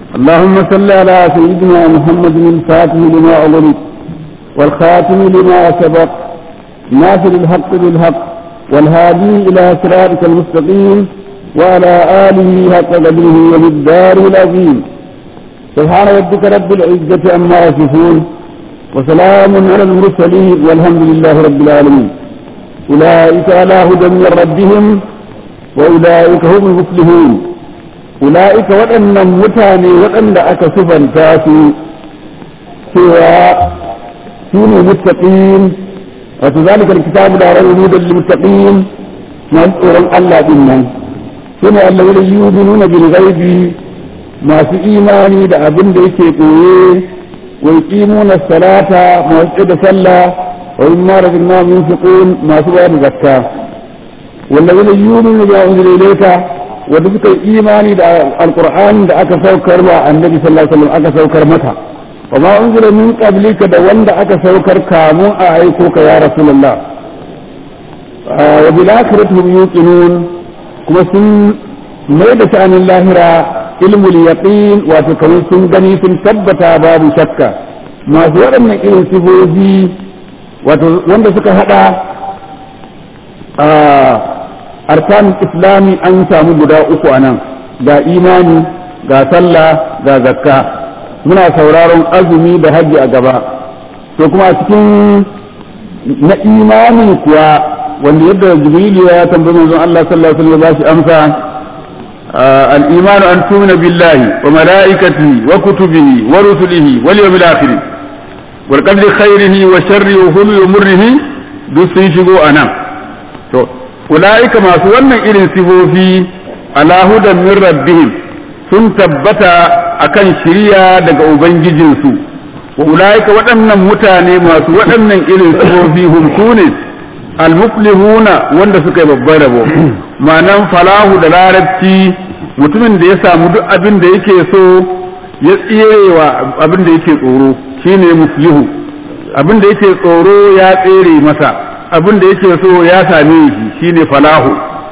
اللهم صل على سيدنا محمد الفاتح لما أغلق والخاتم لما سبق ناصر الحق بالحق والهادي إلى صراطك المستقيم وعلى آله حق قدره ومقداره العظيم سبحان ربك رب العزة عما يصفون وسلام على المرسلين والحمد لله رب العالمين أولئك على هدى من ربهم وأولئك هم المفلحون أولئك وأن متاني وأن أكسفا تاسي سوى كونوا متقين وكذلك الكتاب لا ريب هدى للمتقين نذكر الله بالله سنة الذين يؤمنون بالغيب ما في إيماني da abin da yake koye wa yuqimuna as-salata ma da sallah wa mimma razaqnahum yunfiqun masu bayar da zakka والذين يؤمنون بما أنزل إليك وذكر إيماني دا القرآن دا أكا سوكر النبي صلى الله عليه وسلم أكا سوكر متى وما أنزل من قبلك دا وند أكا سوكر كامو أعيكوك يا رسول الله آه وبالآخرة هم يوقنون كما سن ميدة عن الله را علم اليقين وتكون سن غني سن ثبتا باب شكا ما سوى أن إلم سبوزي وند سكا هذا arkan islami an samu guda uku a nan ga imani ga sallah ga zakka muna sauraron azumi da hajji a gaba to kuma a cikin na imani kuwa wanda yadda jibrilu ya tambayi manzon Allah sallallahu alaihi wasallam ya shi amsa al-iman an tumina billahi wa malaikatihi wa kutubihi wa rusulihi wal yawmil akhir wal qadri khairihi wa sharrihi wa hulwi wa murrihi duk sun shigo anan to ula'ika masu wannan irin sifofi ala hudan min rabbihim sun tabbata akan shiriya daga ubangijinsu wa ula'ika waɗannan mutane masu waɗannan irin sifofi hum sune almuflihuna wanda suka yi babban rabo ma'anan falahu da larabci mutumin da ya samu duk abin da yake so ya tserewa abin da yake tsoro shine muflihu abin da yake tsoro ya tsere masa abin da yake so ya same shi shine falahu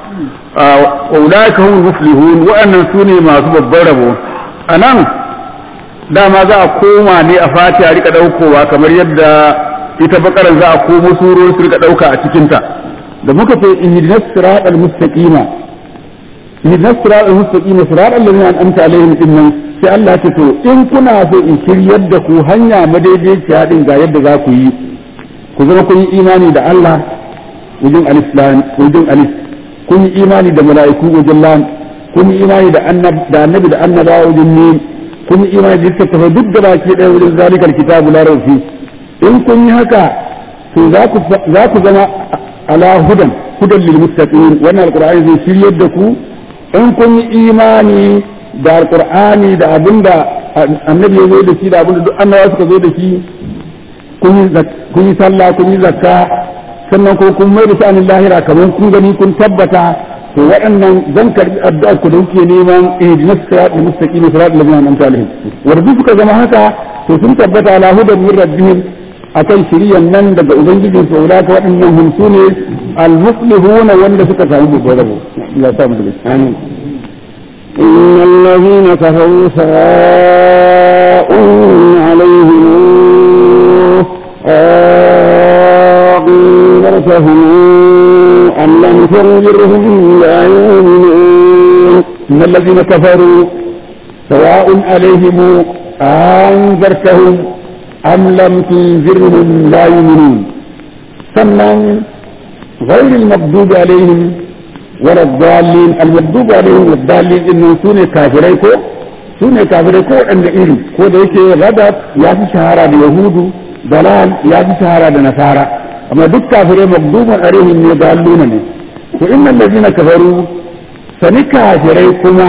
wa ulaika hum muflihun wa'annan sune masu babban rabo anan dama za a koma ne a fatiha rika daukowa kamar yadda ita bakaran za a komo surori su rika dauka a cikin ta da muka ce ihdinas siratal mustaqima ihdinas siratal mustaqima siratal ladzina an'amta alaihim dinnan sai Allah ce to in kuna so in shiryar da ku hanya madaidaiciya din ga yadda za ku yi ku zama kun yi imani da Allah wajen alislam wajen alis kun yi imani da mala'iku wajen lam kun yi imani da annab da annabi da annaba wajen mim kun yi imani da littattafai duk da baki ɗaya wajen zalikal kitabu la rawfi in kun yi haka to za ku za ku zama ala hudan hudan lil muttaqin wannan alqur'ani zai shiryar da ku in kun yi imani da alqur'ani da abinda annabi ya zo da shi da abinda duk annabawa suka zo da shi kun yi sallah kun yi zakka sannan ko kun mai da sha'anin lahira kamar kun gani kun tabbata to waɗannan zan karbi addu'ar ku da kuke neman ihdinas siratal mustaqim siratal ladzina an'amta alaihim wanda suka zama haka to sun tabbata ala hudan min rabbihim akan shiriyan nan daga ubangijin su ulaka waɗannan hum sune al-muflihuna wanda suka samu babbar rabo Allah ya samu daga amin إن الذين كفروا سواء عليهم أنذرتهم أم لم تنذرهم لا يؤمنون إن الذين كفروا سواء عليهم أنذرتهم أم لم تنذرهم لا يؤمنون ثمن غير المغضوب عليهم ولا الضالين المغضوب عليهم والضالين إنهم سوني كافرين كو سوني كافرين كو عند إيري كو ديكي غضب يافي شهارة اليهود ضلال يافي شهارة النصارى أما دك كافرين مغضوب عليهم يضالون وإن الذين كفروا sani kafirai kuma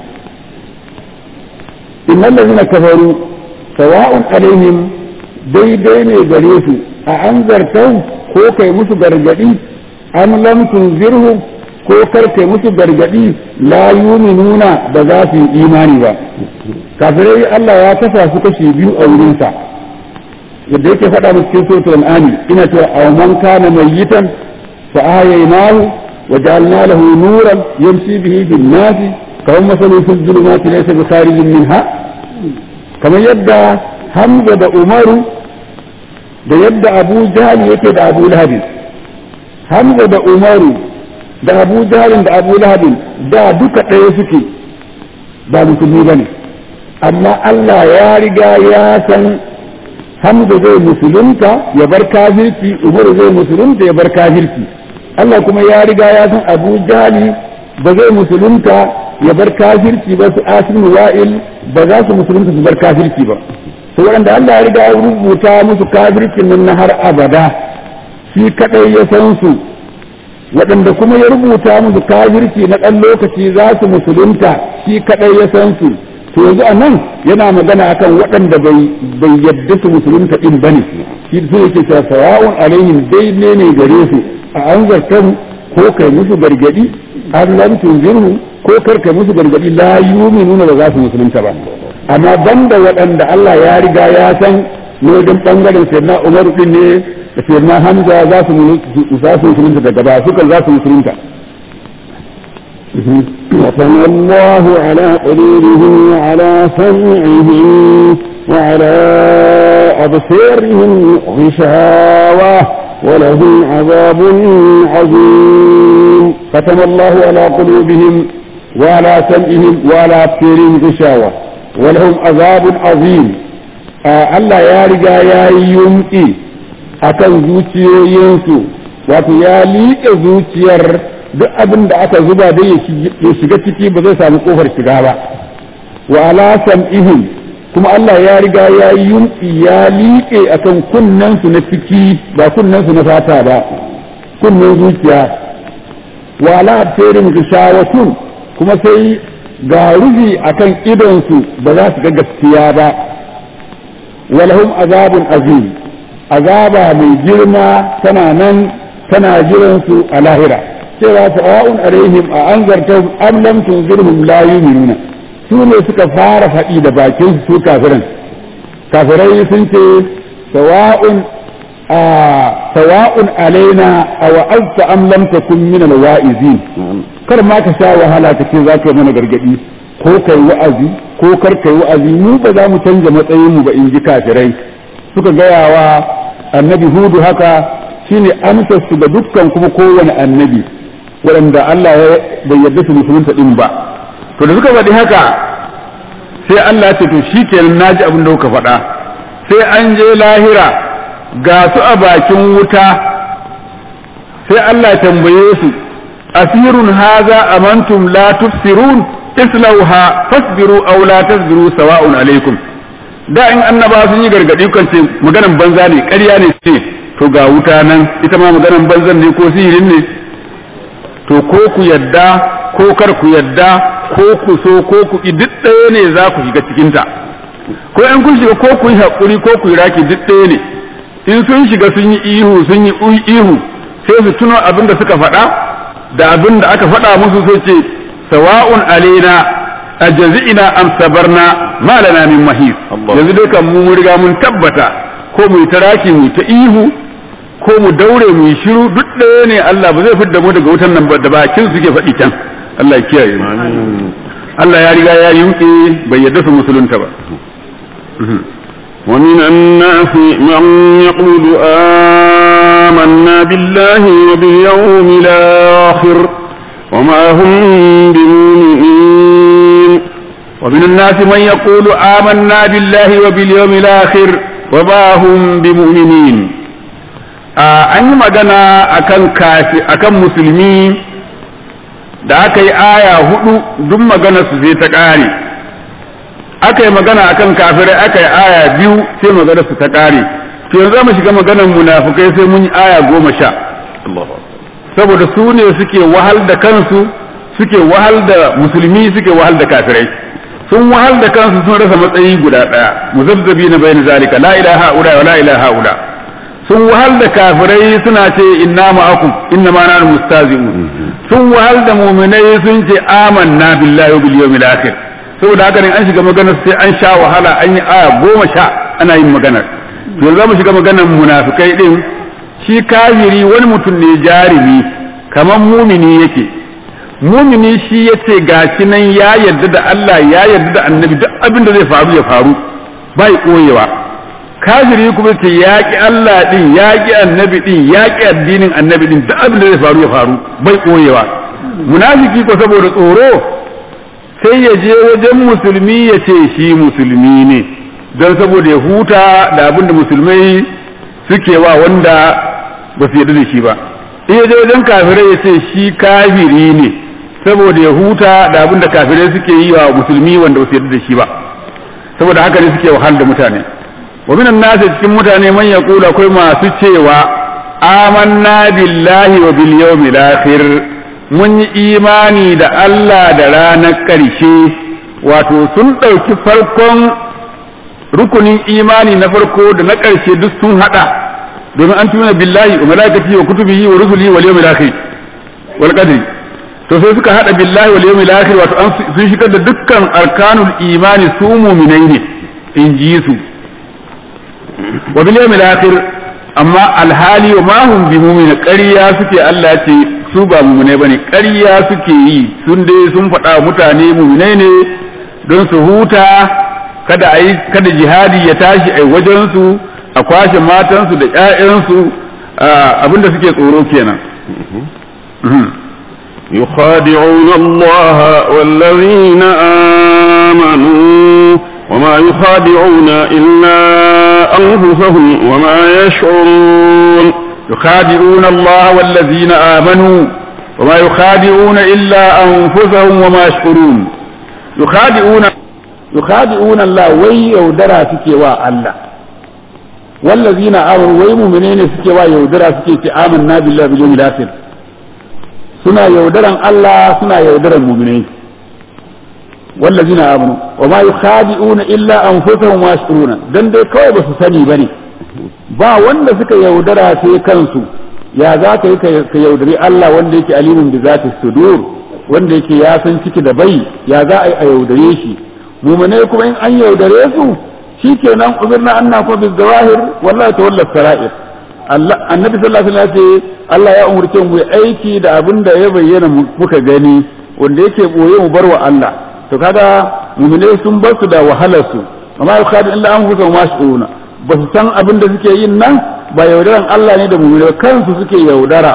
innal ladina kafaru sawa'un alaihim daidai ne gare su a anzartau ko kai musu gargadi am lam tunzirhu ko kar kai musu gargadi la yuminuna ba za su yi imani ba kafirai Allah ya kasa su kashi biyu a wurinsa yadda yake faɗa musu cikin suratul an'am ina cewa aw man kana mayyitan fa ahyaynahu وجعلنا له نورا يمشي به في الناس كما مثل في الظلمات ليس بخارج منها kamar yadda hamza da umaru da yadda abu jahal yake da abu lahabin hamza da umaru da abu jahalin da abu lahabin da duka ɗaya suke ba musulmi ba ne amma Allah ya riga ya san hamza zai musulunta ya bar kafirci umaru zai musulunta ya bar kafirci Allah kuma ya riga ya san abu jahali ba zai musulunta ya bar kafirci ba su asin wa'il ba za su musulunta su bar kafirci ba to waɗanda Allah ya riga ya rubuta musu kafircin nan na har abada shi kadai ya san su waɗanda kuma ya rubuta musu kafirci na ɗan lokaci za su musulunta shi kadai ya san su to yanzu a nan yana magana akan waɗanda bai bai yadda su musulunta din bane shi su yake cewa sawa'un alaihim daidai ne gare su a an zartan ko kai musu gargadi an lam tunzirhu ko kar kai musu gargadi la yu'minuna ba za su musulunta ba amma banda waɗanda Allah ya riga ya san ne wajen bangaren sayyidina Umar din ne da sayyidina Hamza za su za su musulunta daga ba su kan za su musulunta ختم الله على قلوبهم وعلى سمعهم وعلى أبصارهم غشاوة ولهم عذاب عظيم ختم الله على قلوبهم وعلى سمعهم وعلى أبصارهم غشاوة ولهم عذاب عظيم Allah ya riga ya yi yunƙi a kan zuciyoyinsu wato ya liƙe zuciyar duk abin da aka zuba dai ya shiga ciki ba zai samu ƙofar shiga ba wa ala sam'ihim kuma Allah ya riga ya yi yunƙi ya liƙe a kan kunnensu na ciki ba kunnensu na fata ba kunnen zuciya wa ala abtarin gishawatun kuma sai ga rufi akan idonsu ba za su ga gaskiya ba walahum azabun azim azaba mai girma tana nan tana jiran su a lahira cewa sawa'un alaihim a anzartahum am lam tunzirhum la yu'minuna su ne suka fara faɗi da bakin su kafiran kafirai sun ce sawa'un a sawa'un alaina aw azta am lam takun min alwa'izin kar ma ka sha wahala ka ce za ka yi mana gargadi ko kai wa'azi ko kar kai wa'azi mu ba za mu canja matsayin mu ba in ji kafirai suka gaya wa annabi hudu haka shine amsar su ga dukkan kuma kowane annabi waɗanda Allah ya bai yarda su musulunta din ba to da suka faɗi haka sai Allah ce to shikenan naji abin da kuka faɗa sai an je lahira ga su a bakin wuta sai Allah tambaye su asirun haza amantum la tufsirun islauha fasbiru aw la tasbiru sawa'un alaikum da in annaba sun yi gargadi kan ce maganan banza ne ƙarya ne ce to ga wuta nan ita ma maganan banzan ne ko sihirin ne to ko ku yadda ko kar ku yadda ko ku so ko ku ki duk ɗaya ne za ku shiga cikin ta ko in kun shiga ko ku yi haƙuri ko ku yi raki duk ɗaya ne in sun shiga sun yi ihu sun yi ihu sai su tuno abin da suka faɗa da abin da aka faɗa musu sai ce sawa'un alaina ajazina am sabarna ma lana min mahis yanzu dai kan mu riga mun tabbata ko mu ta raki mu ta ihu ko mu daure mu shiru duk ɗaya ne Allah ba zai fidda mu daga wutan nan ba da bakin suke faɗi can Allah ya kiyaye mu Allah ya riga ya yunke bai yarda su musulunta ba ومن الناس من يقول آمنا بالله وباليوم الآخر وما هم بمؤمنين ومن الناس من يقول آمنا بالله وباليوم الآخر وما هم بمؤمنين an yi magana akan kafi akan musulmi da aka yi aya hudu duk magana su sai ta ƙare aka yi magana akan kafirai aka yi aya biyu sai magana su ta ƙare to yanzu mu shiga maganar munafukai sai mun yi aya goma sha saboda su ne suke wahal da kansu suke wahal da musulmi suke wahal da kafirai sun wahal da kansu sun rasa matsayi guda ɗaya muzabzabi na bayan zalika la ilaha ula wa la ilaha ula sun wahal da kafirai suna ce inna ma'akum inna ma nahnu mustazi'un sun wahal da mu'minai sun ce amanna billahi wa bil yawmil akhir saboda haka ne an shiga maganar sai an sha wahala an yi aya goma sha ana yin maganar yanzu za mu shiga maganar munafikai din shi kafiri wani mutum ne jarumi kamar mumini yake mumini shi yace gashi nan ya yarda da Allah ya yarda da annabi duk abin da zai faru ya faru bai koyewa kafiri kuma ce ya ki Allah din ya ki annabi din ya ki addinin annabi din duk abin da zai faru ya faru bai koyewa munafiki ko saboda tsoro sai ya je wajen musulmi ya ce shi musulmi ne don saboda ya huta da abin da musulmai suke wa wanda ba su yarda da shi ba in ya je wajen kafirai ya ce shi kafiri ne saboda ya huta da abin da kafirai suke yi wa musulmi wanda ba su yarda da shi ba saboda haka ne suke wahal da mutane wa minan nasi cikin mutane man yaqulu akwai masu cewa amanna billahi wa bil yawmil akhir mun yi imani da Allah da ranar ƙarshe wato sun ɗauki farkon rukunin imani na farko da na ƙarshe duk sun haɗa domin an tuna billahi wa malaikatihi wa kutubihi wa rusulihi wal yawmil akhir wal qadri to sai suka hada billahi wal yawmil akhir wato an sun shigar da dukkan arkanul imani su mu'minai ne in ji su wa bil yawmil akhir amma alhali wa ma hum bi mu'min ƙarya suke Allah ce su ba mu'minai bane ƙarya suke yi sun dai sun faɗa mutane mu'minai ne don su huta kada ai kada jihadi ya tashi ai wajen su a kwashe matansu da ƴaƴansu abinda suke tsoro kenan يخادعون الله والذين آمنوا وما يخادعون إلا أنفسهم وما يشعرون يخادعون الله والذين آمنوا وما يخادعون إلا أنفسهم وما يشعرون يخادعون يخادعون الله وي يودرا سكي الله والذين آمنوا وي مؤمنين سكي ويودرا سكي آمنا بالله باليوم الآخر suna yaudaran Allah suna yaudaran muminai wallazina amanu wa ma yukhadi'una illa anfusahum wa yashuruna dan dai kawai ba su sani bane ba wanda suka yaudara sai kansu ya za ka yi ka yaudari Allah wanda yake alimun bi zati sudur wanda yake ya san ciki da bai ya za a yi a yaudare shi muminai kuma in an yaudare su shikenan umirna anna kuma bi zawahir wallahi tawalla sara'ir annabi sallallahu alaihi wasallam ya ce Allah ya umurce mu aiki da abin da ya bayyana muka gani wanda yake boye mu barwa Allah to kaga mu'minai sun bar su da wahalar su amma yukhadu illa anfusahum ma shuruna ba su san abin da suke yin nan ba yaudaran Allah ne da mu'minai kansu suke yaudara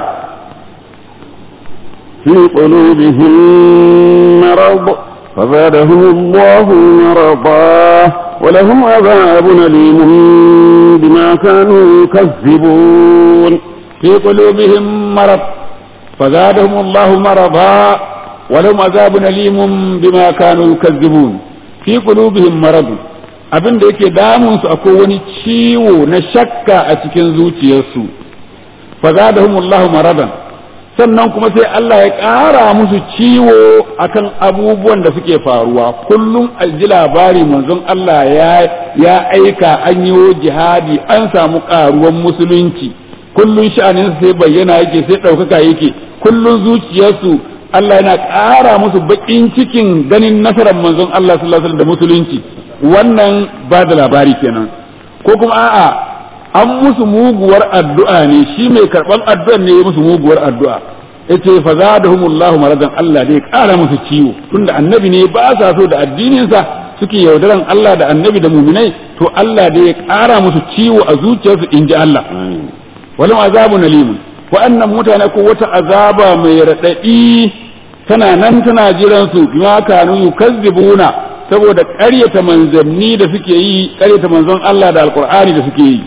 في قلوبهم مرض فزادهم الله مرضا ولهم عذاب أليم بما كانوا يكذبون في قلوبهم مرض فزادهم الله مرضا ولهم عذاب أليم بما كانوا يكذبون في قلوبهم مرض abin da yake damunsu akwai wani ciwo na shakka a cikin zuciyarsu fa zadahumullahu maradan sannan kuma sai Allah ya ƙara musu ciwo akan abubuwan da suke faruwa kullum alji labari manzon Allah ya ya aika an yi jihadi an samu ƙaruwan musulunci kullum sha'anin sai bayyana yake sai ɗaukaka yake kullum zuciyarsu Allah yana ƙara musu baƙin cikin ganin nasarar manzon Allah sallallahu alaihi wasallam da musulunci wannan ba da labari kenan ko kuma a'a an musu muguwar addu'a ne shi mai karɓar addu'ar ne ya musu muguwar addu'a yace fa zadahumullahu maradan Allah ne ƙara musu ciwo tunda annabi ne ba sa so da addininsa suke yaudaran Allah da annabi da muminai to Allah da ya ƙara musu ciwo a zuciyarsu in ji Allah walam azabu nalimun wa'annan mutane ko wata azaba mai raɗaɗi tana nan tana jiran su bima kanu yukazzibuna saboda ƙaryata manzanni da suke yi ƙaryata manzon Allah da alqur'ani da suke yi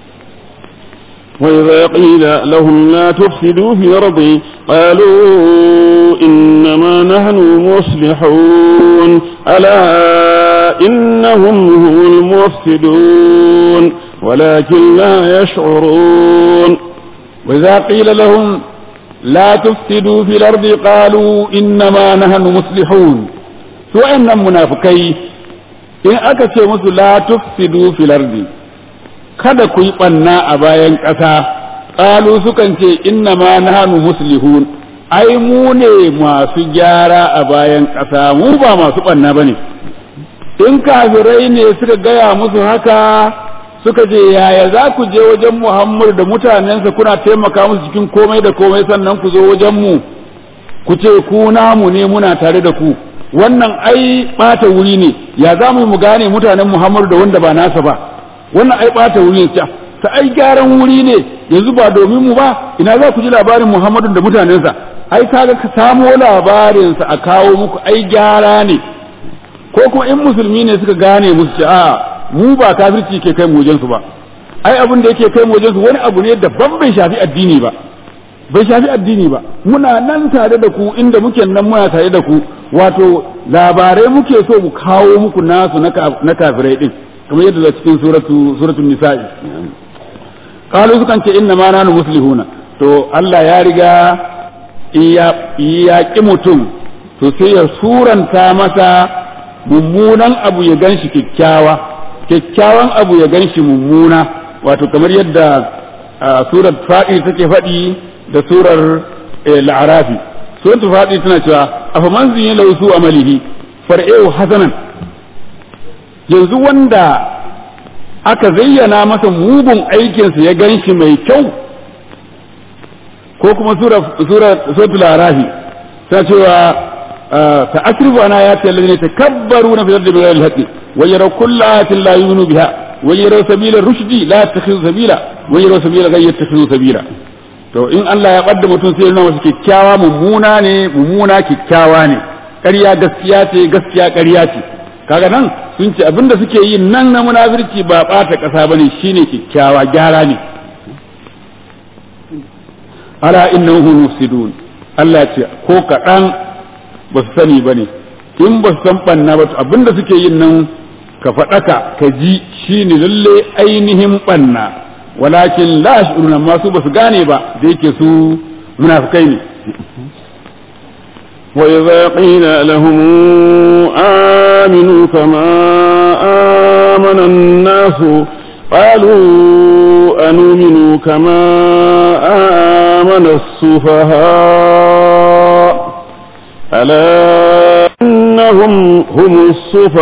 وإذا قيل لهم لا تفسدوا في الأرض قالوا إنما نحن مصلحون ألا إنهم هم المفسدون ولكن لا يشعرون وإذا قيل لهم لا تفسدوا في الأرض قالوا إنما نحن مصلحون سواء منافقين إن أكثر مثل لا تفسدوا في الأرض kada ku yi ɓanna a bayan ƙasa ƙalu sukan ce inna ma nahnu muslihun ai mu ne masu gyara a bayan ƙasa mu ba masu ɓanna ba ne in kafirai ne suka gaya musu haka suka ce yaya za ku je wajen muhammadu da mutanensa kuna taimaka musu cikin komai da komai sannan ku zo wajen mu ku ce ku namu ne muna tare da ku wannan ai ɓata wuri ne ya za mu gane mutanen Muhammadu da wanda ba nasa ba wannan ai ɓata wuri ne ta ai gyaran wuri ne yanzu ba domin mu ba ina za ku ji labarin Muhammadu da mutanensa ai kaga ka samo labarinsa a kawo muku ai gyara ne ko kuma in musulmi ne suka gane musu ce a mu ba kafirci ke kai mu su ba ai abin da yake kai mu su wani abu ne daban bai shafi addini ba bai shafi addini ba muna nan tare da ku inda muke nan muna tare da ku wato labarai muke so mu kawo muku nasu na kafirai din kamar yadda da cikin suratu suratul nisa'i qalu sukan ce inna ma nanu muslihuna to Allah ya riga ya ki mutum to sai ya suranta masa mummunan abu ya ganshi kyakkyawa kyakkyawan abu ya ganshi mummuna wato kamar yadda surar fadi take faɗi da surar la'arafi suratul fadi tana cewa afa man zin lahu su amalihi far'u hasanan yanzu wanda aka zayyana masa mugun aikinsa ya ganshi mai kyau ko kuma suratul arafi ta cewa ta asrifu ana ya ce laline takabbaru na fitar da bigar alhaƙi wa yara kulla ayatin la yuminu biha wa yara sabila rushdi la yattakhidhu sabila wa yara sabila ghayr yattakhidhu sabila to in Allah ya ɓadda mutum sai nuna masa kyakkyawa mummuna ne mummuna kyakkyawa ne ƙarya gaskiya ce gaskiya ƙarya ce kaga nan sun ce abinda suke yi nan na munafirci ba ɓata ƙasa bane shine kyakkyawa gyara ne ala innahu mufsidun Allah ce ko kaɗan ba su sani bane in ba su san ɓanna ba abinda suke yin nan ka faɗaka ka ji shine lalle ainihin ɓanna walakin la yash'uruna amma su basu gane ba da yake su munafikai ne wa idza qila lahum aminu kama amana an-nas qalu anu'minu kama amana as-sufaha ala innahum humus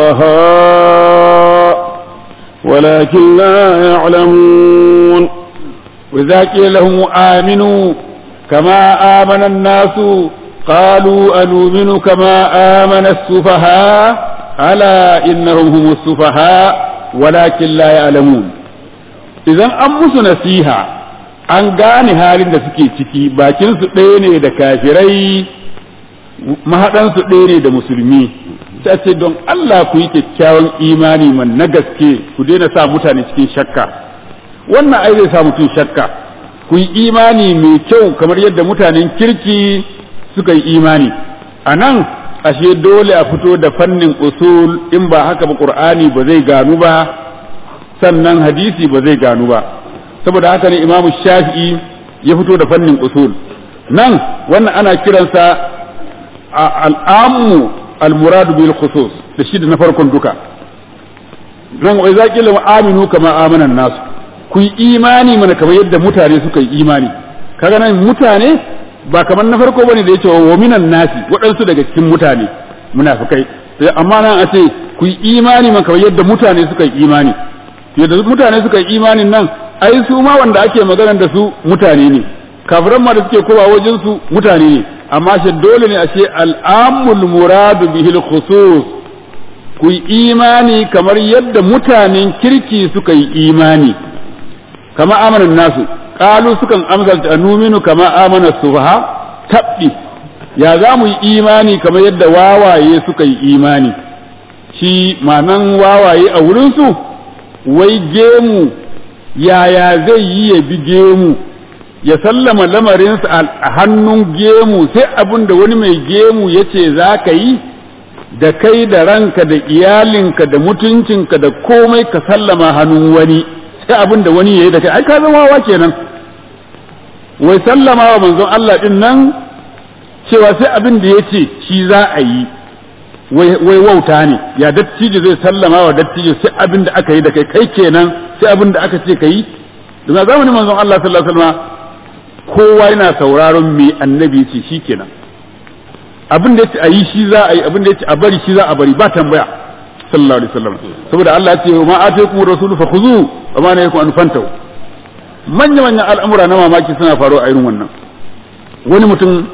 sufaha ولكن لا يعلمون وإذا قيل لهم آمنوا كما آمن الناس قالوا أنؤمن كما آمن السفهاء ألا إنهم هم السفهاء ولكن لا يعلمون إذا أمس نسيها an gane halin da suke ciki bakinsu ɗaya ne da kafirai mahaɗansu ɗaya ne da musulmi ta ce don Allah ku yi kyakkyawan imani man na gaske ku daina sa mutane cikin shakka wannan ai zai sa mutum shakka ku yi imani mai kyau kamar yadda mutanen kirki suka yi imani a nan ashe dole a fito da fannin usul in ba haka ba qur'ani ba zai ganu ba sannan hadisi ba zai ganu ba saboda haka ne imamu shafi'i ya fito da fannin usul nan wannan ana kiransa al'amu المراد بالخصوص da shi da na farkon duka nan wai za ki aminu kama amanan nasu ku yi imani mana kamar yadda mutane suka yi imani kaga nan mutane ba kamar na farko bane da yace wa minan nasi waɗansu daga cikin mutane munafikai sai amma nan a ce ku yi imani mana kamar yadda mutane suka yi imani yadda mutane suka yi imanin nan ai su ma wanda ake magana da su mutane ne kafiran ma da suke kowa wajen su mutane ne amma shi dole ne a ce al'amul muradu bihil khusus ku yi imani kamar yadda mutanen kirki suka yi imani kama amanan nasu qalu sukan amsalta numinu kama amana subha tabbi ya za mu yi imani kamar yadda wawaye suka yi imani shi manan wawaye a wurinsu wai gemu yaya zai yi ya bi gemu ya sallama lamarinsa a hannun gemu sai abin da wani mai gemu ya ce za ka yi da kai da ranka da iyalinka da mutuncinka da komai ka sallama hannun wani sai abin da wani ya yi da kai ai ka zama wawa kenan wai sallama wa manzon Allah din nan cewa sai abin da ya ce shi za a yi wai wauta ne ya dattijo zai sallama wa dattijo sai abin da aka yi da kai kai kenan sai abin da aka ce ka yi daga zamanin manzon Allah sallallahu alaihi wasallam kowa yana sauraron me annabi ce shi kenan abin da yace a yi shi za a yi abin da yace a bari shi za a bari ba tambaya sallallahu alaihi wasallam saboda Allah ya ce ma ataykum rasulu fakhuzu wa ma nahakum an fantahu manya manyan al'amura na mamaki suna faruwa a irin wannan wani mutum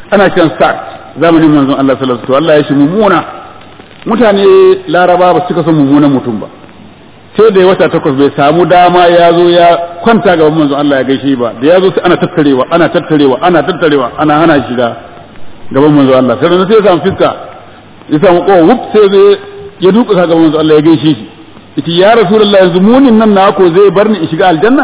ana kiran sa'ad zamanin manzon Allah sallallahu alaihi wasallam Allah ya shi mummuna mutane laraba ba su cika son mummunan mutum ba sai da wata takwas bai samu dama ya zo ya kwanta gaban manzon Allah ya gaishe ba da ya zo sai ana tattarewa ana tattarewa ana tattarewa ana hana shiga gaban manzon Allah sai sai ya samu fiska ya samu kowa wuf sai zai ya duka gaban manzon Allah ya gaishe shi ita ya rasulullah yanzu munin nan na ko zai bar ni in shiga aljanna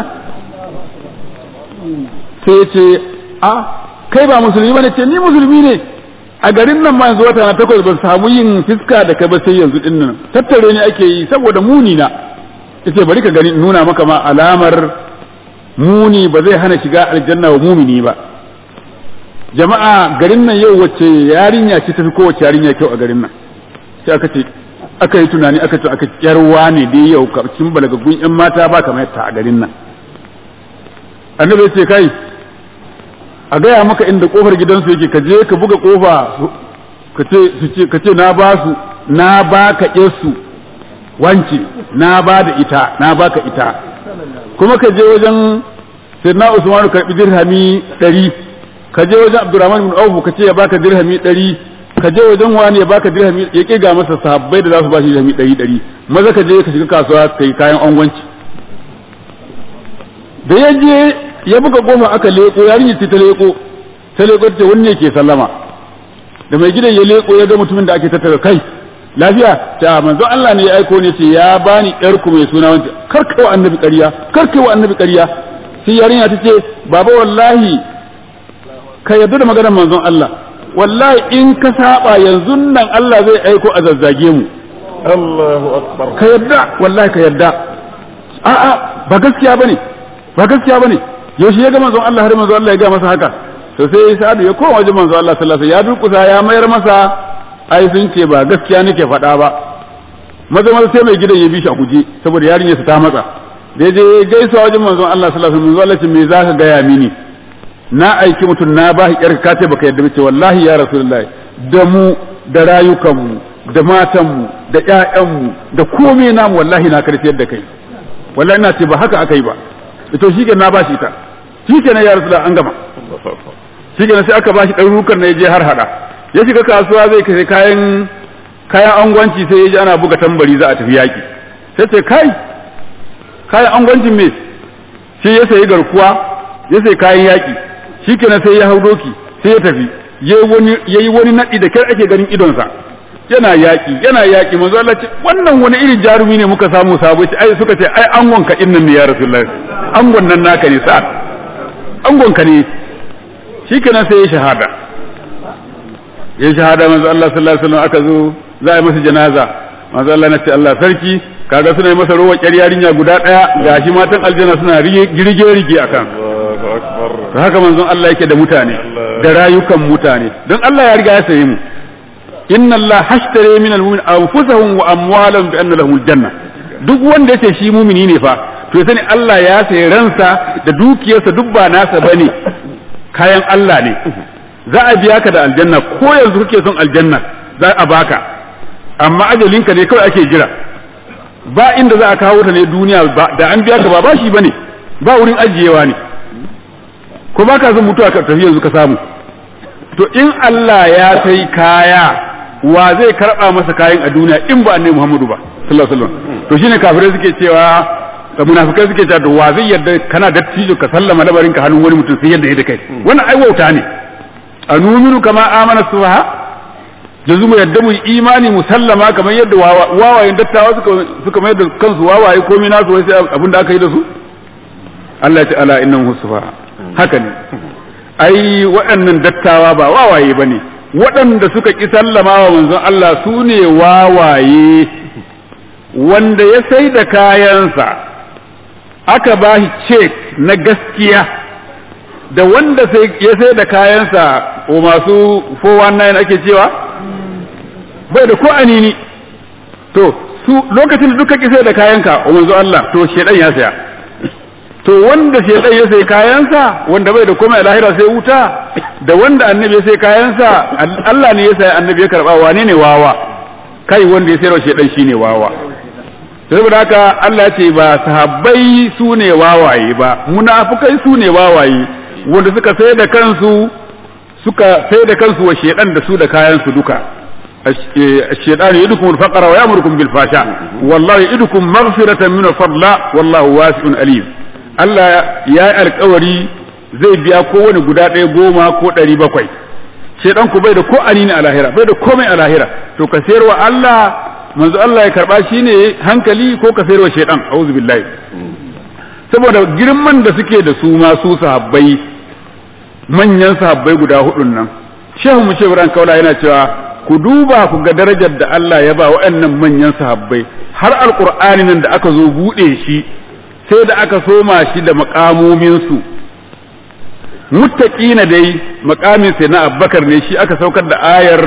sai ya ce a kai ba musulmi bane ce ni musulmi ne a garin nan ma yanzu wata na takwas ban samu yin fiska da kai ba sai yanzu din nan tattare ne ake yi saboda muni na yace bari ka gani nuna maka ma alamar muni ba zai hana shiga aljanna wa mumini ba jama'a garin nan yau wacce yarinya ce tafi kowace yarinya kyau a garin nan sai aka ce aka yi tunani aka ce aka kyarwa ne dai yau cikin balagaggun yan mata ba kamar ta a garin nan annabi ce kai a gaya maka inda kofar gidansu yake ka je ka buga kofa ka ce na ba su na ba ka su wance na ba da ita na ba ka ita kuma ka je wajen sirna usmanu karbi dirhami ɗari ka je wajen abdurrahman bin auf ka ce ya baka dirhami ɗari ka je wajen wani ya baka dirhami ya kiga masa sahabbai da za su ba shi dirhami ɗari ɗari maza ka je ka shiga kasuwa ka yi kayan angwanci da ya je ya buga goma aka leko yarinya ce ta leko ta leko ta wanne ke sallama da mai gidan ya leko ya ga mutumin da ake tattara kai lafiya ta manzo Allah ne ya aiko ne ce ya bani yar ku mai suna wanda karkawa annabi ƙarya karkawa annabi ƙarya sai yarinya ta ce baba wallahi ka yarda da maganar manzon Allah wallahi in ka saba yanzu nan Allah zai aiko a zazzage mu Allahu akbar ka yarda wallahi ka yarda a'a ba gaskiya bane ba gaskiya bane yaushe ya ga manzon Allah har manzon Allah ya ga masa haka to sai Sa'adu ya koma wajen manzon Allah sallallahu alaihi wasallam ya durkusa ya mayar masa ai sun ce ba gaskiya nake faɗa ba maza maza sai mai gidan ya bi shi a guje saboda yarinyar ta matsa da je gaisuwa wajen manzon Allah sallallahu alaihi wasallam manzon me zaka gaya mini na aiki mutum na ba shi yarka kace baka yadda bace wallahi ya rasulullahi da mu da rayukanmu da matanmu da ƴaƴanmu da komai namu wallahi na karfiyar da kai wallahi ina ce ba haka aka yi ba to shi na ba shi ta shi kenan ya rasulullahi an gama shi kenan sai aka ba shi ɗarurukan na ya je har hada ya shiga kasuwa zai kai kayan kayan angwanci sai ya ji ana buga tambari za a tafi yaƙi sai ce kai kayan angwancin me shi ya sayi garkuwa ya sayi kayan yaƙi shi kenan sai ya hau doki sai ya tafi ya yi wani naɗi da kyar ake ganin idonsa yana yaƙi yana yaƙi manzo Allah ce wannan wani irin jarumi ne muka samu sabo ce ai suka ce ai angon ka innan ne ya rasulullahi angon nan naka ne sa angon ka ne shikenan sai ya shahada ya shahada manzo Allah sallallahu alaihi wasallam aka zo za a yi masa janaza manzo Allah na ce Allah sarki kaga suna yi masa rowa ƙyar yarinya guda ɗaya gashi matan aljanna suna girge rige akan to haka manzon Allah yake da mutane da rayukan mutane don Allah ya riga ya saye mu inna Allah hashtare min almu'min anfusahum wa amwalahum bi anna lahumul janna duk wanda yace shi mumini ne fa to ya sani Allah ya sayi ransa da dukiyarsa duk ba nasa bane kayan Allah ne za a biya ka da aljanna ko yanzu kake son aljanna za a baka amma ajalinka ne kawai ake jira ba inda za a kawo ta ne duniya da an biya ka ba bashi bane ba wurin ajiyewa ne ko ba ka son mutuwa ka tafi yanzu ka samu to in Allah ya sai kaya wa zai karba masa kayan a duniya in ba annabi Muhammadu ba sallallahu alaihi wasallam to shine kafirai suke cewa da munafikai suke cewa wa zai yarda kana dattijo ka sallama labarin ka hannun wani mutum sai yadda ya da kai wannan ai wauta ne anuminu kama amana suha yanzu mu yadda mu imani mu sallama kamar yadda wawayen dattawa suka suka mai da kansu wawaye komai nasu wai sai abin da aka yi da su Allah ya ce ala innahu sufaha haka ne ai waɗannan dattawa ba wawaye bane waɗanda suka ki sallama wa manzon Allah su ne wawaye wanda ya sai da kayansa aka ba shi cek na gaskiya da wanda ya sai da kayansa o masu 419 ake cewa bai da ko anini to su lokacin da duka ki sai da kayanka o manzo Allah to shedan ya saya to wanda shedan ya sai kayansa wanda bai da komai lahira sai wuta da wanda annabi ya sai kayansa Allah ne ya sai annabi ya karba wane ne wawa kai wanda ya sayar shedan shine wawa saboda haka Allah ce ba sahabbai su ne wawaye ba munafukai su ne wawaye wanda suka sai da kansu suka sai da kansu wa shedan da su da kayan su duka الشيطان يدكم الفقر ويأمركم بالفحشاء والله يدكم مغفرة من الفضل والله واسع أليم Allah ya yi alkawari zai biya kowane guda ɗaya goma ko ɗari bakwai shaidan ku bai da ko anini a lahira bai da komai a lahira to ka sayarwa Allah manzo Allah ya karba shi ne hankali ko ka sayarwa shaidan a'udhu billahi saboda girman da suke da su ma su sahabbai manyan sahabbai guda hudun nan shehu mu shehu ran kaula yana cewa ku duba ku ga darajar da Allah ya ba waɗannan manyan sahabbai har alqur'ani nan da aka zo bude shi sai da aka soma shi da makamominsu muttaqina dai makamin sai na abbakar ne shi aka saukar da ayar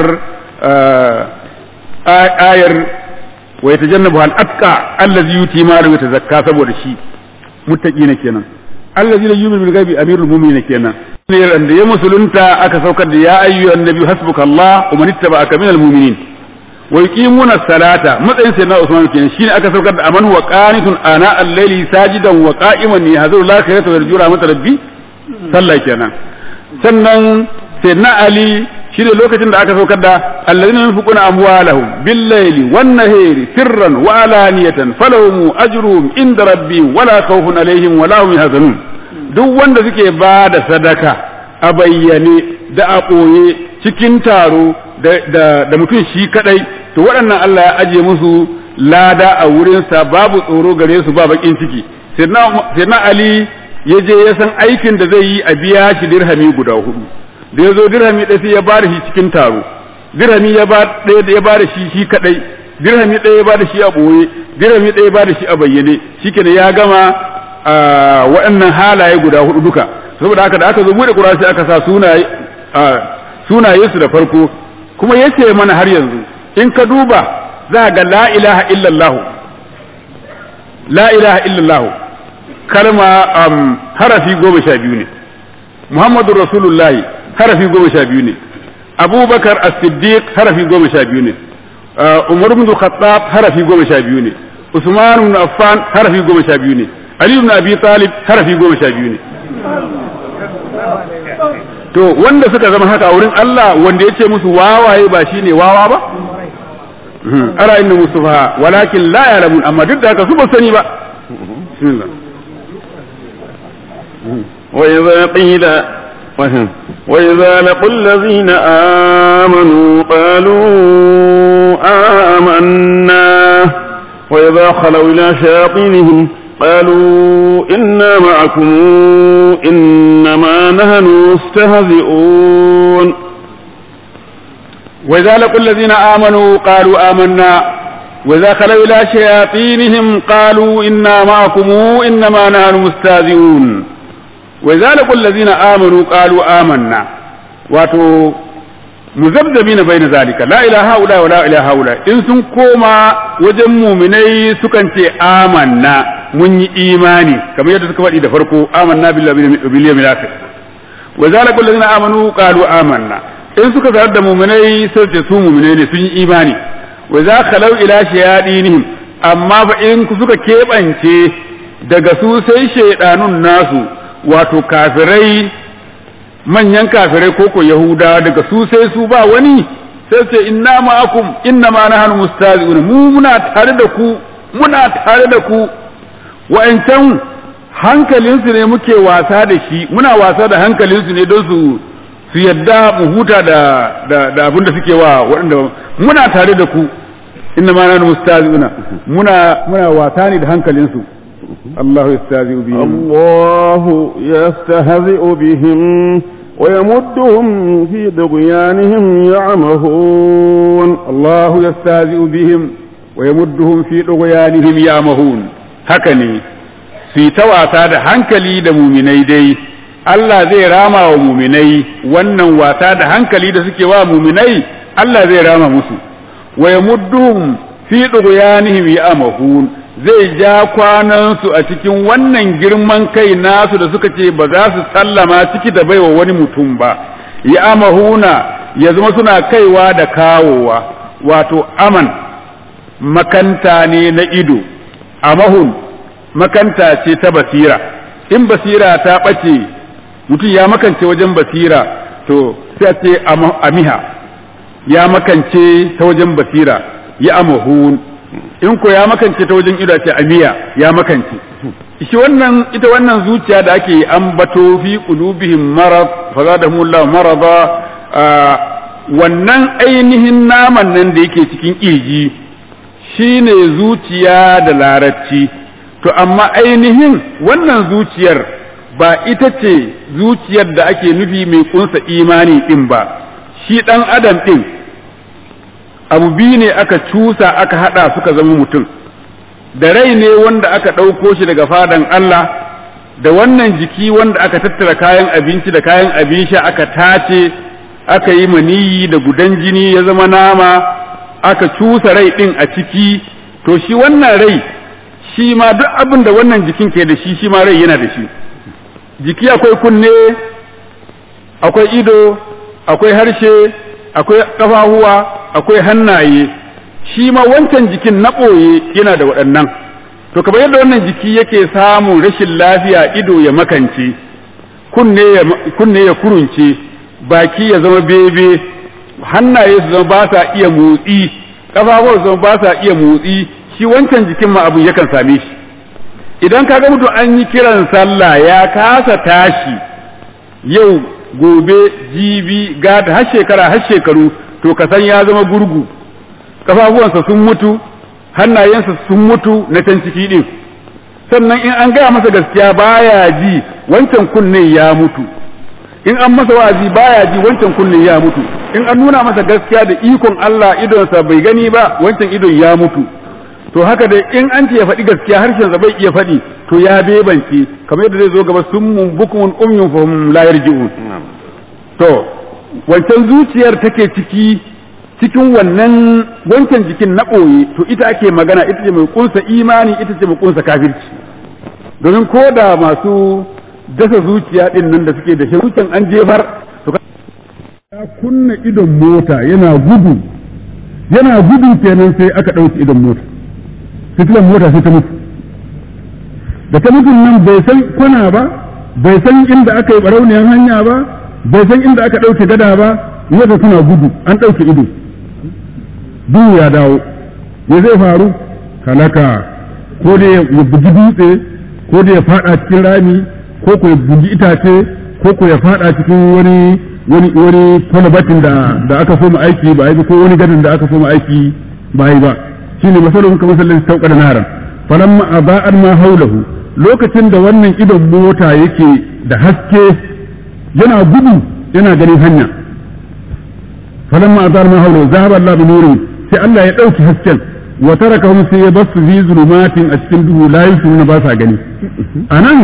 ayar wa yatajannabu al atqa allazi yuti ma lahu tazakka saboda shi muttaqina kenan allazi la yu'minu bil ghaibi amirul mu'minin kenan ne da ya musulunta aka saukar da ya ayyuhan nabi hasbukallah wa man ittaba'aka minal mu'minin wa yuqimuna salata matsayin sai na Usman kenan shine aka saukar da aman wa qanitun ana al-layli sajidan wa qa'iman yahzuru al-akhirata wa yarju rahmat rabbi sallah kenan sannan sai na Ali shine lokacin da aka saukar da alladhina yunfiquna amwalahum bil-layli wan-nahari sirran wa alaniyatan falahum ajruhum inda rabbihim wala khawfun alaihim wala hum yahzanun duk wanda suke ba da sadaka a bayyane da a ɓoye cikin taro da mutum shi kadai to waɗannan Allah ya aje musu lada a wurinsa babu tsoro gare su ba bakin ciki sai na Ali ya je ya san aikin da zai yi a biya shi dirhami guda hudu da ya zo dirhami ɗaya sai ya ba da shi cikin taro dirhami ya ba ɗaya ya ba da shi shi kadai dirhami ɗaya ya ba da shi a ɓoye dirhami ɗaya ya ba da shi a bayyane shikenan ya gama waɗannan halaye guda hudu duka saboda haka da aka zo bude Qur'ani sai aka sa sunaye sunaye su da farko kuma yace mana har yanzu in ka duba za ga la ilaha illallah la ilaha illallah kalma um, harafi goma sha biyu ne Muhammadu Rasulullahi harafi goma sha biyu ne Abubakar As-Siddiq harafi goma sha biyu ne Umar ibn Khattab harafi goma sha biyu ne Usman ibn Affan harafi goma sha biyu ne Ali ibn Abi Talib harafi goma sha biyu ne to wanda suka zama haka a wurin Allah wanda ya ce musu wawaye ba shine wawa ba ara inna mustafa walakin la ya'lamun amma duk da haka su ba sani ba bismillah وإذا قيل وإذا لقوا الذين آمنوا قالوا آمنا وإذا خلوا إلى شياطينهم قالوا إنا معكم إنما نحن مستهزئون وإذا لقوا الذين آمنوا قالوا آمنا وإذا خلوا إلى شياطينهم قالوا إنا معكم إنما نحن مستهزئون وإذا لقوا الذين آمنوا قالوا آمنا واتو مذبذبين بين ذلك لا إله هؤلاء ولا إله هؤلاء إن سن كوما وجن مؤمني سكن آمنا mun yi imani kamar yadda suka faɗi da farko amanna billahi bil yawmil akhir wa zalika allazina amanu qalu amanna in suka zarar da mu'minai sai ce su mu'minai ne sun yi imani wa za khalau ila shayadinihim amma fa in suka keɓance daga su sai shaidanun nasu wato kafirai manyan kafirai koko yahuda daga su sai su ba wani sai ce inna ma'akum inna ma nahnu mustazi'un mu muna tare da ku muna tare da ku wa'ancan hankalinsu ne muke wasa da shi muna wasa da hankalinsu ne don su su yadda mu huta da da abin da suke wa waɗanda muna tare da ku inna ma nahnu mustazi'una muna muna wasa ne da hankalinsu الله يستهزئ بهم الله يستهزئ بهم ويمدهم في طغيانهم يعمهون الله يستهزئ بهم ويمدهم في طغيانهم يعمهون هكني في تواسا da hankali da muminai dai Allah zai rama wa muminai wannan wasa da hankali da suke wa muminai Allah zai rama musu wa yamudduhum fi dughyanihim ya'mahun zai ja kwanansu a cikin wannan girman kai nasu da suka ce ba za su sallama ciki da baiwa wani mutum ba ya amahuna ya zama suna kaiwa da kawowa wato aman makanta ne na ido amahun makanta ce ta basira in basira ta ɓace mutum ya makance wajen basira to sai a ce amiha ya makance ta wajen basira ya amahun in ko ya makance ta wajen ido ce amiya ya makance shi wannan ita wannan zuciya da ake ambato fi qulubihim marad fa zadahumullahu marada wannan ainihin naman nan da yake cikin kirji shine zuciya da larabci to amma ainihin wannan zuciyar ba ita ce zuciyar da ake nufi mai kunsa imani din ba shi dan adam din abu biyu ne aka cusa aka hada suka zama mutum da rai ne wanda aka ɗauko shi daga fadan Allah da wannan jiki wanda aka tattara kayan abinci da kayan abin sha aka tace aka yi maniyi da gudan jini ya zama nama aka cusa rai ɗin a ciki to shi wannan rai shi ma duk abin da wannan jikin ke da shi shi ma rai yana da shi jiki akwai kunne akwai ido akwai harshe akwai ƙafafuwa akwai hannaye shi ma wancan jikin na ɓoye yana da waɗannan to kamar yadda wannan jiki yake samun rashin lafiya ido ya makance kunne ya kurunce baki ya zama bebe hannaye su zama ba sa iya motsi ƙafafuwa su zama ba sa iya motsi shi wancan jikin ma abu yakan same shi idan ka ga mutum an yi kiran sallah ya kasa tashi yau gobe jibi gata har shekara har shekaru to ka san ya zama gurgu kafafuwansa sun mutu hannayensa sun mutu na can ciki din sannan in an gaya masa gaskiya baya ji wancan kunne ya mutu in an masa wa'azi baya ji wancan kunne ya mutu in an nuna masa gaskiya da ikon Allah idonsa bai gani ba wancan idon ya mutu to haka dai in an ce ya faɗi gaskiya harshen sa bai iya faɗi to ya bebance kamar yadda zai zo gaba summun bukumun umyun fahum la yarji'un to wancan zuciyar take ciki cikin wannan wancan jikin na ɓoye to ita ake magana ita ce mai kunsa imani ita ce mai kunsa kafirci domin ko da masu dasa zuciya ɗin nan da suke da shi zuciyan an jefar to ya kunna idon mota yana gudu yana gudu kenan sai aka ɗauki idon mota fitilan mota sai ta mutu da ta mutu nan bai san kwana ba bai san inda aka yi barauniyar hanya ba bai san inda aka ɗauke gada ba yadda suna gudu an ɗauke ido duhu ya dawo me zai faru halaka ko da ya bugi dutse ko da ya fada cikin rami ko ko ya bugi itace ko ko ya fada cikin wani wani wani kwalabatin da da aka so mu aiki ba yi ko wani gadin da aka so mu aiki ba yi ba shine masalun kamar sallan sauka da naran falamma aba'an ma haulahu lokacin da wannan idon mota yake da haske yana gudu yana ganin hanya falamma azar ma haulahu zahaba Allah bi nurihi sai Allah ya ɗauki hasken wa tarakahum sai ya basu fi zulumatin a cikin duhu la yusiruna ba sa gani anan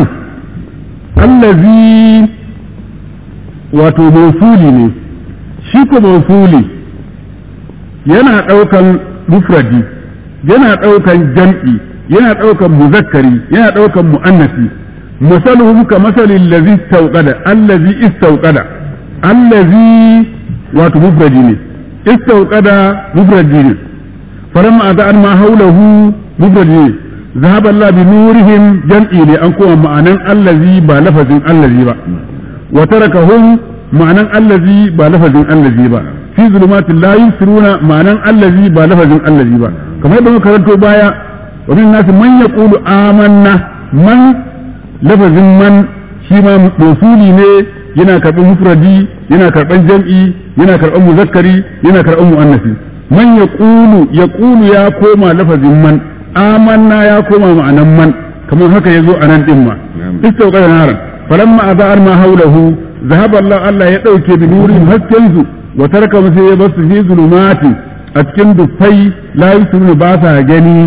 allazi wato mawsuli ne shi ko mawsuli yana ɗaukan mufradi yana ɗaukan jam'i yana ɗaukan muzakkari yana ɗaukan mu'annasi masaluhum ka masalin lazi istauqada allazi istauqada allazi wato mufradi ne استوقد مفرد فلما أذعن ما حوله مفرد ذهب الله بنورهم جمعي لأنكم معنى الذي بلفظ الذي با وتركهم معنى الذي بلفظ الذي با في ظلمات لا يبصرون معنى الذي بلفظ الذي با كما يبدو كرنتو بايا ومن الناس من يقول آمنا من لفظ من شيما موصولي ne yana karɓar mufradi yana karɓar jam'i yana karɓar muzakkari yana karɓar mu'annasi man ya ƙulu ya ƙulu ya koma lafazin man amanna ya koma ma'anan man kamar haka ya zo a nan ɗin ma istau ƙada naran falamma aza'ar ma haulahu zahaba Allah Allah ya ɗauke bi nurin hasken su wa taraka sai ya basu fi zulumati a cikin dufai la yusunu ba sa gani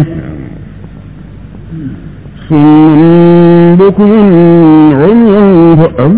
sun bukun umyun fa'am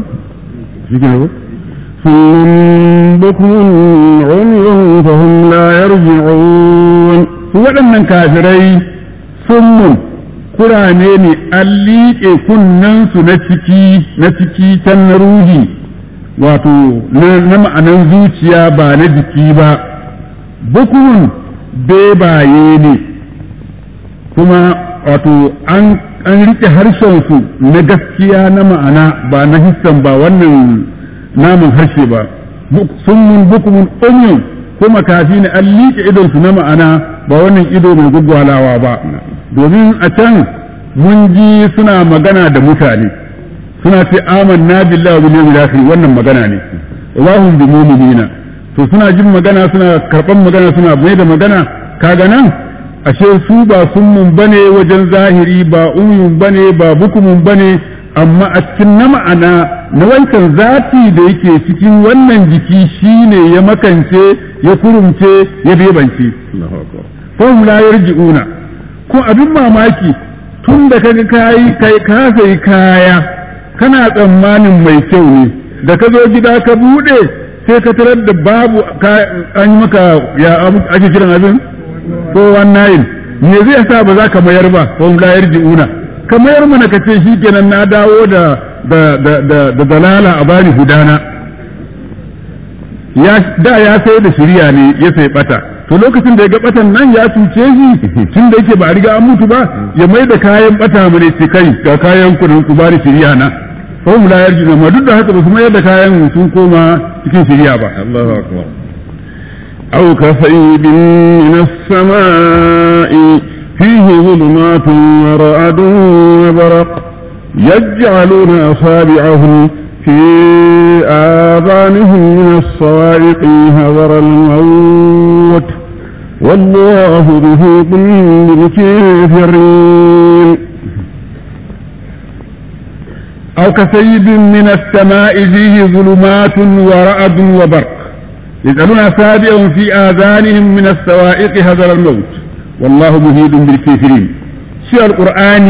ثم بكم عمي فهم لا يرجعون waɗannan kafirai sun kurane ne an liƙe kunnensu na ciki na ciki can na ruhi wato na ma'anan zuciya ba na jiki ba bukun bebaye ne kuma wato an an riƙe harshensu na gaskiya na ma'ana ba na hissan ba wannan namun harshe ba summun bukumun umyun ko makafi ne an liƙe idon su na ma'ana ba wannan ido mai gwaggwalawa ba domin a can mun ji suna magana da mutane suna ce amanna billahi wa bil yawmil akhir wannan magana ne wa hum bi mu'minina to suna jin magana suna karban magana suna mai da magana kaga nan ashe su ba summun bane wajen zahiri ba umyun bane ba bukumun bane amma a cikin na ma'ana na wancan zati da yake cikin wannan jiki shine ya makance ya kurumce ya bebance fahim la yarji'una ko abin mamaki tun da kaga kai kai ka sai kaya kana tsammanin mai kyau ne da ka zo gida ka bude sai ka tarar da babu an yi maka ya ake kiran abin ko wannan me zai sa ba za ka mayar ba fahim la yarji'una ka mayar mana ka ce shikenan na dawo da da da da dalala a bani hudana ya da ya sai da shirya ne ya sai bata to lokacin da ya ga batan nan ya cuce shi tun da yake ba a riga an mutu ba ya mai da kayan bata mu ne kai ga kayan ku ku bani shirya na fa hum la yarjuna ma duk da haka ba su mayar da kayan sun koma cikin shirya ba Allahu akbar أو كصيب من السماء فيه ظلمات ورعد وبرق يجعلون أصابعهم في آذانهم من الصواعق هذر الموت والله محيط بالكافرين أو كسيب من السماء فيه ظلمات ورعد وبرق يجعلون أصابعهم في آذانهم من الصواعق هذر الموت والله محيط بالكافرين شيء القرآن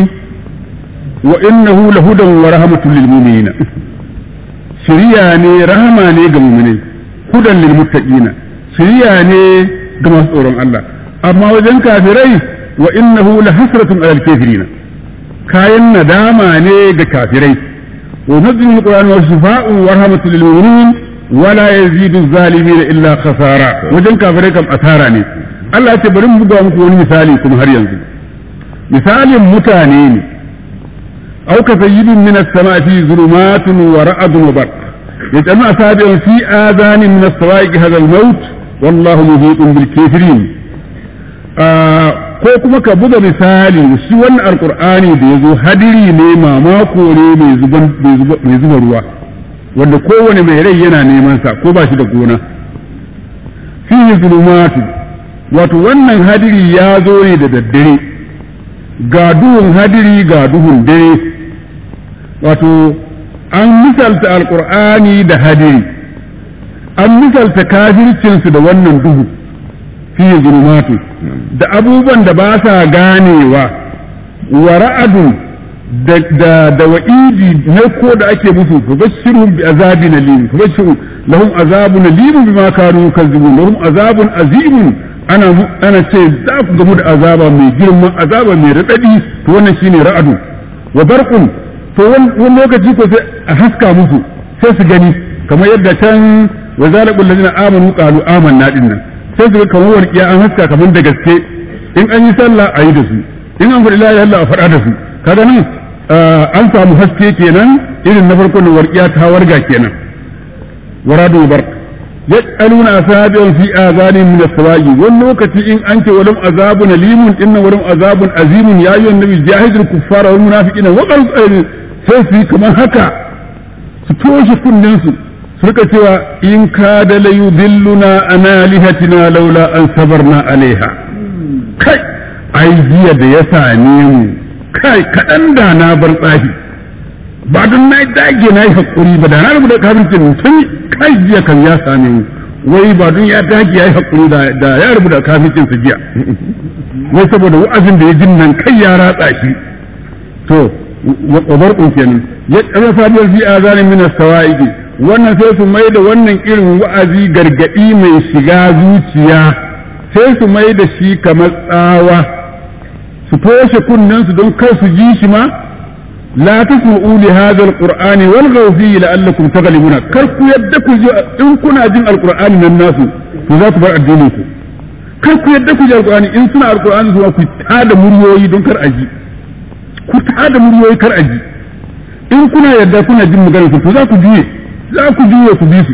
وإنه لهدى ورحمة للمؤمنين shiriya ne rahama ne ga muminai hudan lil muttaqina shiriya ne ga masu tsoron Allah amma wajen kafirai wa innahu la hasratun alal kafirina kayan nadama ne ga kafirai wa nazilul alquran wa shifaa'un wa rahmatun lil mu'minin wa la yazidu zalimin illa khasara wajen kafirai kam asara ne Allah ya ce bari mu buga muku wani misali kuma har yanzu misalin mutane ne أو كسيد من السماء فيه ظلمات ورعد وبرق يجعلون أصابعهم في آذان من الصواعق هذا الموت والله محيط بالكافرين ko kuma ka buga misali shi wannan alkur'ani da ya zo hadiri ne mamako ne mai zuba ruwa wanda kowane mai rai yana neman sa ko ba shi da gona fihi zulumatu wato wannan hadiri ya zo ne da daddare ga duhun hadiri ga duhun dare wato an misalta alkur'ani da hadiri an misalta kafircinsu da wannan duhu fiye zulumatu da abubuwan da ba sa ganewa wa ra'adu da da wa'idi na ko da ake musu fa bashirhum bi azabin alim fa bashirhum lahum azabun alim bima kanu kazzibun lahum azabun azimun ana ana ce za ku gamu da azaba mai girman azaba mai radadi to wannan shine ra'adu wa barqun to wani lokaci ko sai a haska musu sai su gani kamar yadda can wa zalaqul ladina amanu qalu amanna din nan sai su kamar warkiya an haska kamar da gaske in an yi sallah a yi da su in an faɗi la ilaha illallah a faɗa da su kaga nan an samu haske kenan irin na farko da warkiya ta warga kenan waradu barq yaj'aluna asabi'an fi azanin min as-sawaji wani lokaci in an ce walam azabun alimun inna walam azabun azimun ya ayyuhan nabi jahidul kuffara wal munafiqina wa qal sai su kamar haka su toshe kunnen su su rika cewa in kada la yudilluna an alihatina laula an sabarna alaiha kai ai jiya da ya same mu kai kaɗan da na bar tsafi ba don na dage na yi haƙuri ba da na rubuta kafircin tun kai jiya kan ya same mu wai ba don ya dage ya yi haƙuri da ya rubuta kafircin su jiya wai saboda wa'azin da ya jin nan kai ya ratsa shi to wa barqun kenan ya tsara sabiyar fi azanin min as-sawa'iqi wannan sai su mai da wannan irin wa'azi gargadi mai shiga zuciya sai su mai da shi kamar tsawa su toshe kunnen su don kar su ji shi ma la tasma'u li hadha al-qur'ani walghaw fihi la'allakum taghlibuna kar ku yadda ku ji in kuna jin al-qur'ani nan nasu to za ku bar addinin ku kar ku yadda ku ji al-qur'ani in suna al-qur'ani zuwa ku tada muryoyi don kar aji ku tada muryoyi kar aji in kuna yadda kuna jin maganar su to za ku juye za ku juye ku bi su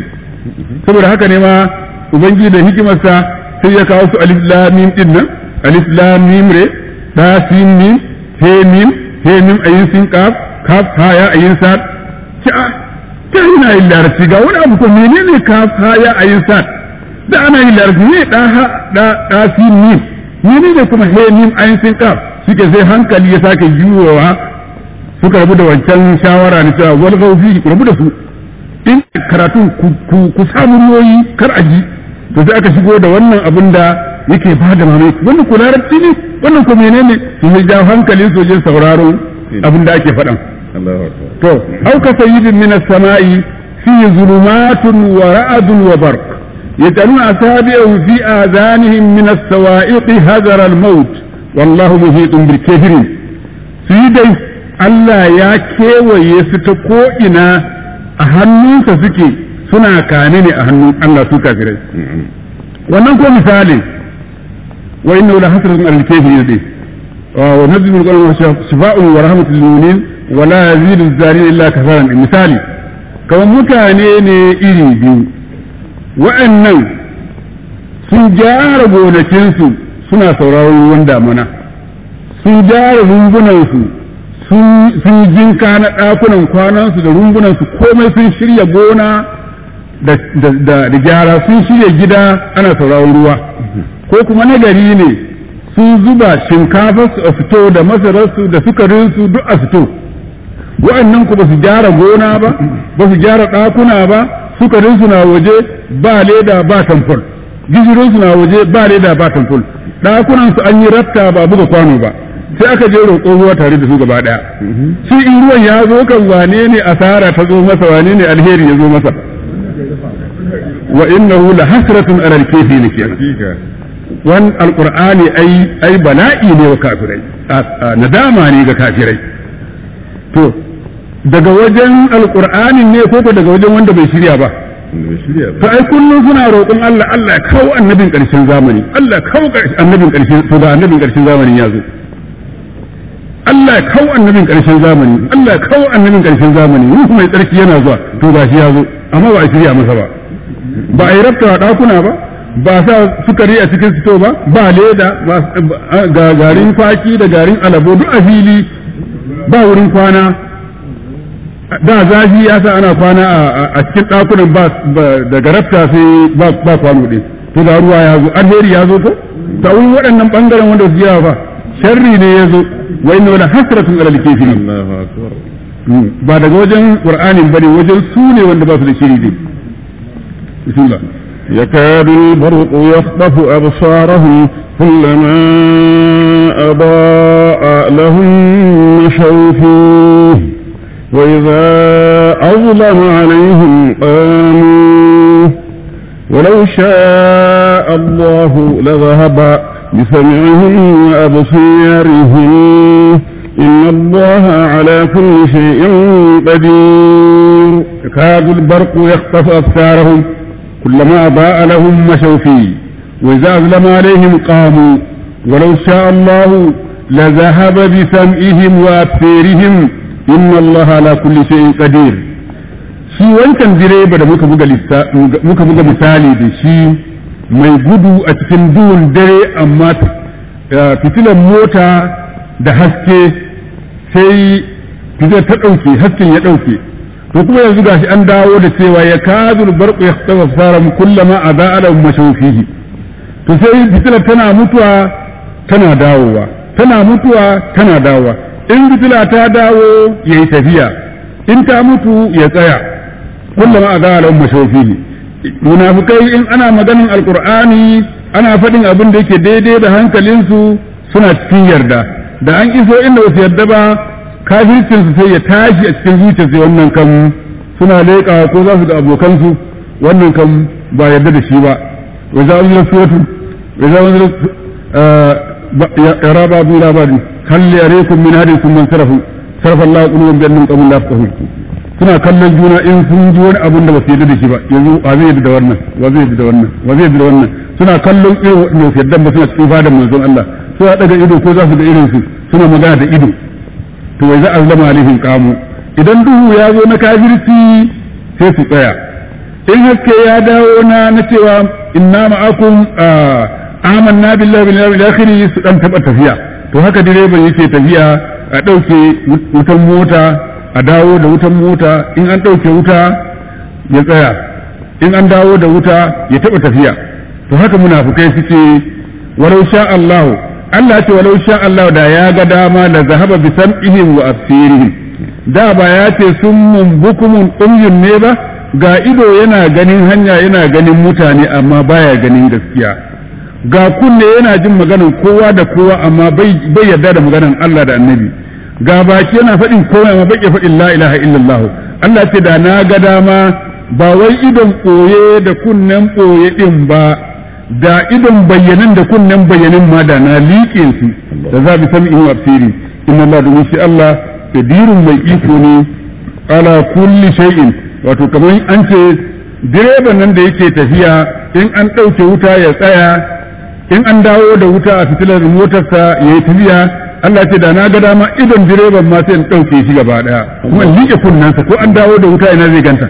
saboda haka ne ma ubangiji da hikimarsa sai ya kawo su alif lam mim din nan alif lam mim re da sin mim he mim he mim ayin sin kaf kaf ha ya ayin sad ta ta ina yin larabci ga wani abu ko menene kaf ha ya ayin sad da ana yin larabci ne da ha da da sin mim menene kuma he mim ayin sin kaf suke sai hankali ya sake juyowa suka rabu da wancan shawara na cewa wal gaufi rabu da su in karatun ku samu ruwoyi kar a ji to sai aka shigo da wannan abin da yake ba da mamaki wannan ku larabci ne wannan ku menene su mai jawo hankalin su wajen sauraro abin da ake faɗan to auka sayyidin min as-sama'i fi zulumatun wa ra'dun wa barq يجعلون أصابعهم في آذانهم من السوائق هذر الموت والله محيط بالكافرين سيدي Allah ya kewaye su ta ko'ina a hannunsa suke suna kane ne a hannun Allah su kafirai. Wannan ko misali, wa inna wula hasirin alkefi ne dai, wa nazibin ƙwarar shifa'un wa rahmatul mu'minin wa la yazidu zari illa kasaran misali, kamar mutane ne iri biyu, wa'annan sun gyara gonakinsu suna sauraron ruwan damana, sun gyara rumbunansu sun jinka na ɗakunan kwanansu da rumbunansu komai sun shirya gona da gyara sun shirya gida ana sauraron ruwa ko kuma nagari ne sun zuba shinkafarsu a fito da masararsu da sukarinsu duk a fito wa'annan ku ba su gyara gona ba ba su gyara ɗakuna ba sukarinsu na waje ba leda ba tamfol gishirinsu na waje ba leda ba tamfol ɗakunansu an yi ratta ba buga kwano ba sai aka je roƙo ruwa tare da su gaba ɗaya shi in ruwan ya zo kan wane ne asara ta zo masa wane ne alheri ya zo masa wa innahu la hasratun alal kafirin kenan wan alqur'ani ai ai bala'i ne wa kafirai nadama ne ga kafirai to daga wajen alqur'anin ne ko daga wajen wanda bai shirya ba to ai kullum suna roƙon Allah Allah ya kawo annabin ƙarshen zamani Allah ya kawo annabin ƙarshen to ga annabin ƙarshen zamanin ya zo Allah ya kawo annabin ƙarshen zamani Allah ya kawo annabin ƙarshen zamani ruhu mai tsarki yana zuwa to gashi ya zo amma ba a shirya masa ba ba a yi rafta ɗakuna ba ba sa sukari a cikin sito ba ba leda ga garin kwaki da garin alabo duk a fili ba wurin kwana da zafi ya sa ana kwana a cikin ɗakunan ba daga rafta sai ba kwano ɗin to da ruwa ya zo alheri ya zo ko ta wurin waɗannan ɓangaren wanda su yawa ba sharri ne ya zo wa inna wala hasratun alal kafirin ba daga wajen qur'anin bane wajen su ne wanda ba su da shiri din bismillah يكاد البرق يخطف أبصارهم كلما أضاء لهم مشوا فيه وإذا أظلم عليهم قاموا ولو شاء الله لذهب بسمعهم وأبصيارهم إن الله على كل شيء قدير يكاد البرق يخطف أبصارهم كلما أضاء لهم مشوا فيه وإذا أظلم عليهم قاموا ولو شاء الله لذهب بسمعهم وأبصيرهم إن الله على كل شيء قدير shi wancan direba da muka buga misali da shi mai gudu a cikin duhun dare amma fitilan mota da haske sai fitilar ta ɗauke hasken ya ɗauke to kuma yanzu gashi an dawo da cewa ya kazul barqu yahtawa saram kullama ada'a mashawfihi to sai fitilar tana mutuwa tana dawowa tana mutuwa tana dawowa in fitila ta dawo yayi tafiya in ta mutu ya tsaya kullama ada'a mashawfihi munafikai in ana maganin alkur'ani ana faɗin abin da yake daidai da hankalinsu suna cikin yarda da an iso inda wasu yarda ba kafircinsu sai ya tashi a cikin zuciyarsu wannan kan suna leƙa ko za su ga abokansu wannan kan ba yarda da shi ba wa za mu suratu wa za mu ya raba bu labari hal yarekum min hadin sun man sarafu sarfa Allah qulubun bi annahum qawmun la yafqahun suna kallon juna in sun ji wani abun da ba su yarda da shi ba yanzu wa zai yarda da wannan wa zai yarda da wannan wa zai yarda da wannan suna kallon irin waɗanda su yarda ba suna cikin fadan manzon Allah suna daga ido ko za su ga irin su suna magana da ido to wai za a zama alaihim kamu idan duhu ya zo na kafirci sai su tsaya in haske ya dawo na na cewa inna ma'akum amanna billahi bil yawmil akhir su dan taba tafiya to haka direban yake tafiya a dauke wutan mota a dawo da wutan mota in an dauke wuta ya tsaya in an dawo da wuta ya taba tafiya to haka munafukai suke walau sha Allah Allah ce walau sha Allah da ya ga dama da zahaba bi sam'ihim wa absirihim da ba ya ce summun bukumun umyun ne ba ga ido yana ganin hanya yana ganin mutane amma baya ganin gaskiya ga kunne yana jin maganan kowa da kowa amma bai yarda da maganan Allah da annabi ga baki yana faɗin kowa amma bai faɗin la ilaha illallah Allah ce da na ga dama ba wai idon ɓoye da kunnen ɓoye ɗin ba da idon bayyanan da kunnen bayyanin ma da na liƙe su da za bi sami in wafsiri inna Allah domin shi Allah kadirun mai iko ne ala kulli shay'in wato kamar an ce direban nan da yake tafiya in an ɗauke wuta ya tsaya in an dawo da wuta a fitilar motarsa ya yi tafiya Allah ce da na ga dama idon direban ma sai in ɗauke shi gaba ɗaya kuma in liƙe kunnensa ko an dawo da wuta ina zai ganta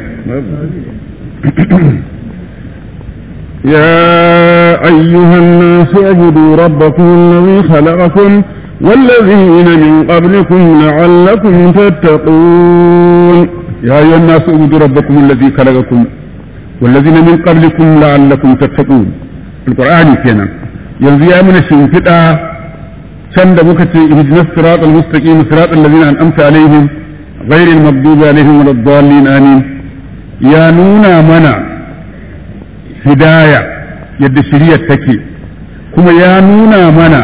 يا أيها الناس اعبدوا ربكم الذي خلقكم والذين من قبلكم لعلكم تتقون يا أيها الناس اعبدوا ربكم الذي خلقكم والذين من قبلكم لعلكم تتقون القرآن كنا ينزي من الشنفطة شند مكتي اهدنا الصراط المستقيم صراط الذين أنعمت عليهم غير المغضوب عليهم ولا الضالين آمين يا نونا منا هداية يد شريعة تكي كما يا نونا منا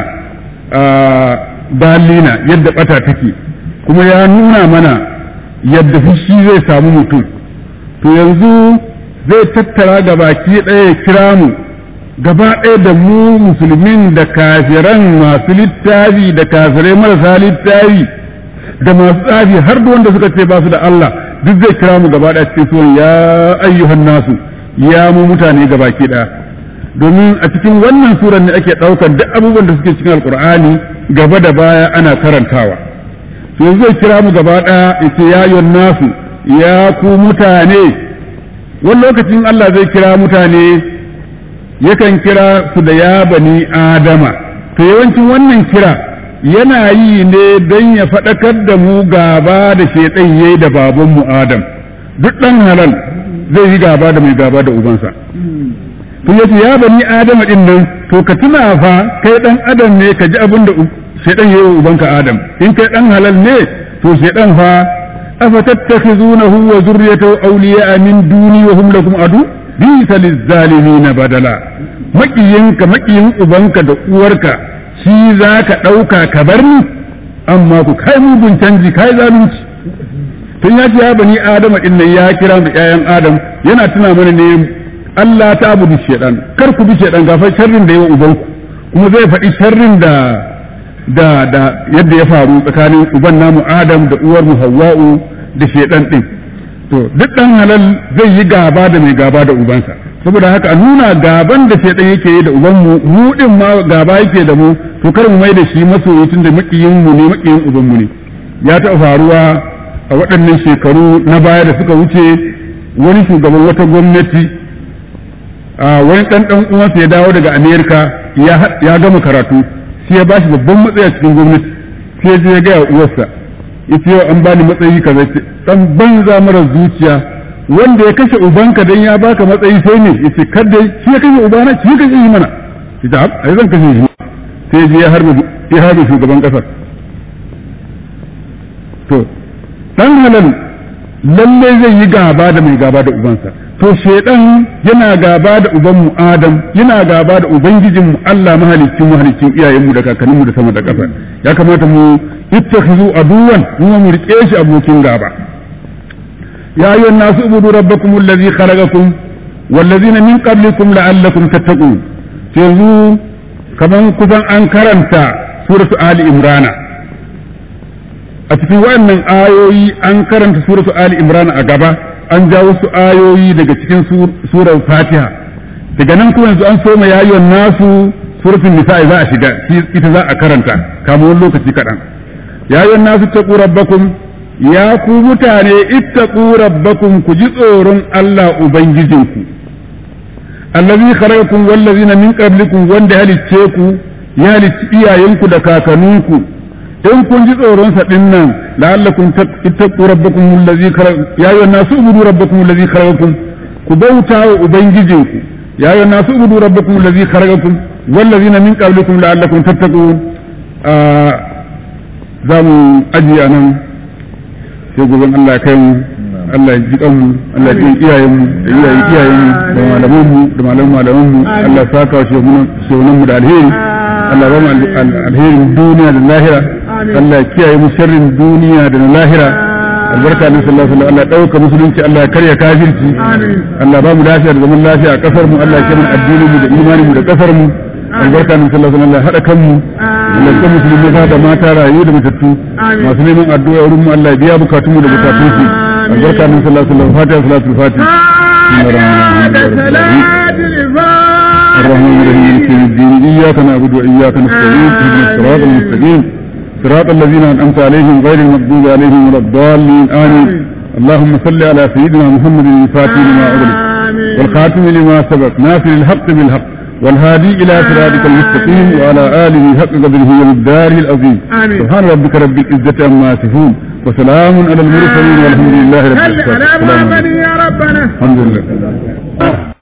آه dalina yadda bata take kuma ya nuna mana yadda fushi zai samu mutum to yanzu zai tattara ga baki ɗaya ya kira mu gaba ɗaya da mu musulmin da kafiran masu littafi da kafirai marasa littafi da masu tsafi har da wanda suka ce ba su da Allah duk zai kira mu gaba ɗaya cikin suwan ya ayyuhan nasu ya mu mutane gaba ki ɗaya domin a cikin wannan suran ne ake ɗaukar duk abubuwan da suke cikin alkur'ani gaba da baya ana karantawa to yanzu zai kira mu gaba ɗaya yace ya ayyuhan nasu ya ku mutane wani lokacin Allah zai kira mutane yakan kira su da ya bani adama to yawancin wannan kira yana yi ne don ya faɗakar da mu gaba da shaiɗan yayi da babanmu adam duk ɗan halal zai yi gaba da mai gaba da ubansa to yace ya bani adama din nan to ka tuna fa kai ɗan adam ne ka ji abin da shaiɗan yayi wa ubanka adam in kai ɗan halal ne to shaiɗan fa أفتتخذونه وذريته أولياء من دوني وهم لكم عدو بئس للظالمين بدلا maƙiyinka maƙiyin ubanka da uwarka shi za ka ɗauka ka bar ni amma ku kai mugun canji kai zalunci tun ya ce ya bani adama ɗin nan ya kira da ƴaƴan adam yana tuna mana ne Allah ta abudu shedan kar ku bi shedan gafar sharrin da yawa ubanku kuma zai faɗi sharrin da da da yadda ya faru tsakanin uban namu Adam da uwar mu Hawwa'u da shedan din to duk dan halal zai yi gaba da mai gaba da ubansa saboda haka a nuna gaban da shedan yake yi da uban mu mu din ma gaba yake da mu to kar mu mai da shi masoyi tun da makiyin mu ne makiyin uban mu ne ya taɓa faruwa a waɗannan shekaru na baya da suka wuce wani shugaban wata gwamnati a wani ɗan ɗan uwansa ya dawo daga Amerika ya gama karatu sai ya bashi babban matsayi a cikin gwamnati sai ya je ya gaya uwarsa yace yau an bani matsayi kaza ce dan banza mara zuciya wanda ya kashe ubanka dan ya baka matsayi sai ne yace kada shi ya kashe ubana shi ya kashe mana yace ai zan kashe shi sai ya je ya harbe ya harbe shugaban kasar to dan halal lalle zai yi gaba da mai gaba da ubansa to shedan yana gaba da ubanmu Adam yana gaba da ubangijinmu Allah mahalicin mahalicin iyayenmu da kakanninmu da sama da ƙasa ya kamata mu ittakhizu aduwan mu mu rike shi abokin gaba ya ayyuhan nasu ubudu rabbakum allazi khalaqakum wallazina min qablikum la'allakum tattaqun yanzu kaman kusan an karanta suratu ali imrana a cikin waɗannan ayoyi an karanta suratu ali imrana a gaba an ja wasu ayoyi daga cikin surar fatiha daga nan kuma yanzu an soma yayon nasu suratul nisa'i za a shiga ita za a karanta kamar wani lokaci kaɗan yayon nasu taqu rabbakum ya ku mutane ittaqu rabbakum ku ji tsoron Allah ubangijinku allazi khalaqakum wallazina min qablikum wanda halicce ku ya halicci iyayenku da kakanninku in kun ji tsoron sa din nan la'allakum tattaqu rabbakum allazi khalaq ya ayyuhan nasu ubudu rabbakum allazi khalaqakum ku bauta wa ubangijinku ya ayyuhan nasu ubudu rabbakum allazi khalaqakum wallazina min qablikum la'allakum tattaqun za mu ajiye nan sai gobe Allah kai mu Allah ji kan mu Allah ji iyayen mu da iyayen iyayen mu da malaman mu da malaman malaman mu Allah saka shi mu mu da alheri Allah ba mu alherin duniya da lahira Allah ya kiyaye mu sharrin duniya da lahira albarka ne sallallahu alaihi wasallam Allah dauka musulunci Allah ya karya kafirci Allah ba mu lafiya da zaman lafiya a kasar mu Allah ya kiyaye addinin mu da imanin mu da kasar mu albarka ne sallallahu alaihi wasallam Allah hada kan mu Allah ya musulmi maza da mata rayu da matattu masu neman addu'a wurin mu Allah ya biya bukatun mu da bukatun su albarka ne sallallahu alaihi wasallam fatiha salatul fatiha الرحمن الرحيم مالك يوم الدين إياك نعبد وإياك نستعين اهدنا الصراط المستقيم صراط الذين أنعمت عليهم غير المغضوب عليهم ولا الضالين آمين اللهم صل على سيدنا محمد الفاتح لما أغلق والخاتم لما سبق ناصر الحق بالحق والهادي إلى صراطك المستقيم وعلى آله حق قدره ومقداره العظيم سبحان ربك رب العزة عما يصفون وسلام على المرسلين والحمد لله رب العالمين يا ربنا الحمد لله